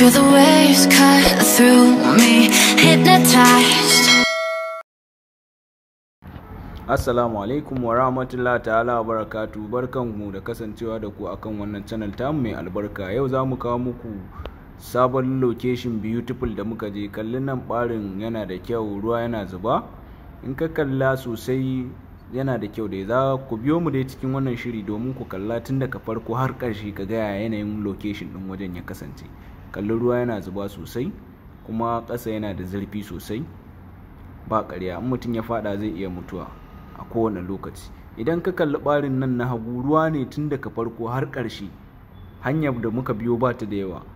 Feel the waves cut through me, hypnotized. Assalamu alaikum wa rahmatullahi ta'ala wa barakatu barkanmu da kasancewa da ku akan wannan channel tamu mai albarka yau za mu kawo muku sabon location beautiful da muka je kalli nan barin yana da kyau ruwa yana zuba in ka kalla sosai yana da kyau da za ku biyo mu dai cikin wannan shiri domin ku kalla tun daga farko har ƙarshe ka ga yanayin location din wajen ya kasance kalli ruwa yana zuba sosai kuma ƙasa yana da zurfi sosai ba ƙarya in mutum ya fada zai iya mutuwa a kowane lokaci idan ka kalli ɓarin nan na hagu ruwa ne tun daga farko har ƙarshe hanyar da muka biyo ba ta da yawa